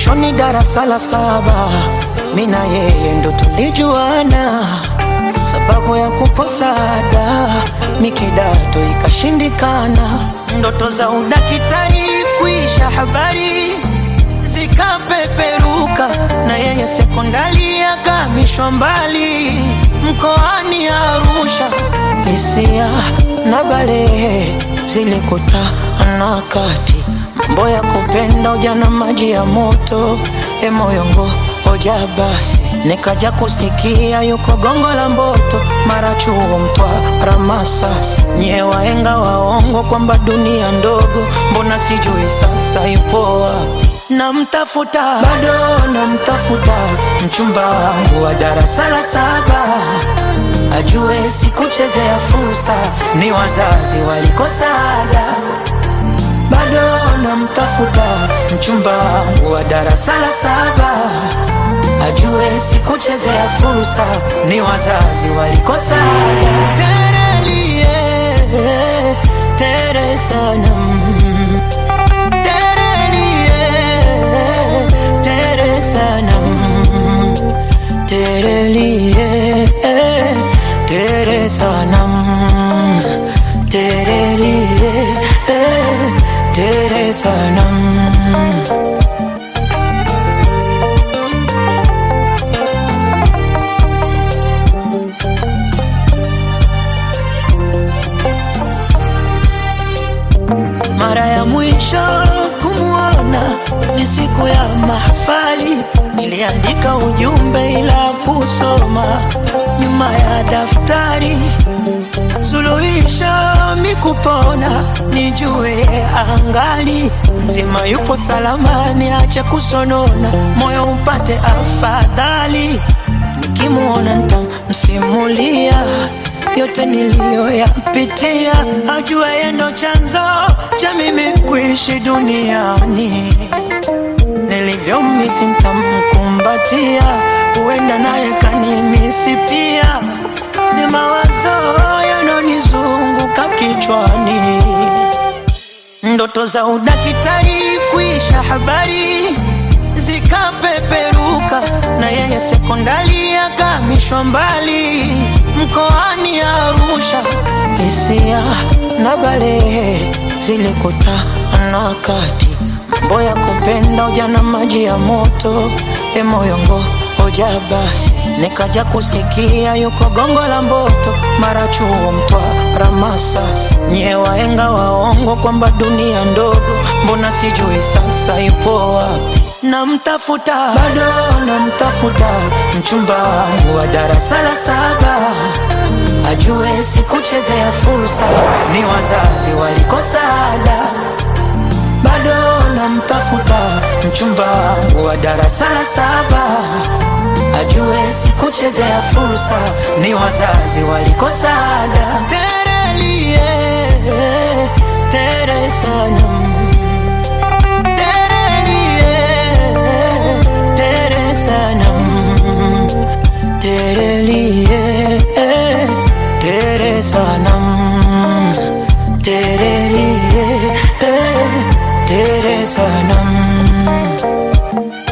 mwishoni darasa la saba, mi na yeye ndo tulijuana, sababu ya kukosa ada mi kidato ikashindikana, ndoto za udakitari kuisha habari zikapeperuka, na yeye sekondari akamishwa mbali mkoani Arusha. Hisia na balehe zilikutana kati, mambo ya kupenda ujana, maji ya moto, e moyongo hoja basi, nikaja kusikia yuko gongo la Mboto, mara chuo Mtwara, Masasi, nyie waenga waongo kwamba dunia ndogo, mbona sijui sasa yupo wapi? Namtafuta bado namtafuta, mchumba wangu wa darasa la saba ajue sikuchezea fursa, ni wazazi walikosa ada. Bado namtafuta mchumba wangu wa darasa la saba ajue sikuchezea fursa, ni wazazi walikosa ada. Terelie, tere sana mm. Terelie, tere sana mm. Terelie, tere sana mm. Terelie, tere sana mm. Mara ya mwisho kumwona ni siku ya mahafali, niliandika ujumbe ila kusoma nyuma ya daftari. Suluhisho mikupona, nijue angali mzima, yupo salama, niache kusonona, moyo upate afadhali. Nikimwona nitamsimulia yote niliyoyapitia, ajua yeye ndo chanzo cha mimi kuishi duniani. Nilivyomisi nitamkumbatia, huenda naye kanimisi pia. Ni mawazo yanonizunguka kichwani, ndoto za udakitari kuisha habari zikapeperuka, na yeye sekondari akamishwa mbali mkoani Arusha. Hisia na balehe zilikutana kati, mambo ya kupenda ujana, maji ya moto, e moyongo hoja basi, nikaja kusikia yuko gongo la Mboto, mara chuo Mtwara, Masasi, nyie waenga waongo kwamba dunia ndogo, mbona sijui sasa yupo wapi? Namtafuta bado namtafuta, mchumba wangu wa darasa la saba ajue sikuchezea fursa, ni wazazi walikosa ada. Bado namtafuta mchumba wangu wa darasa la saba ajue sikuchezea fursa, ni wazazi walikosa ada. Terelie, tere sana Terelie, tere sana Terelie, tere sana Terelie, tere sana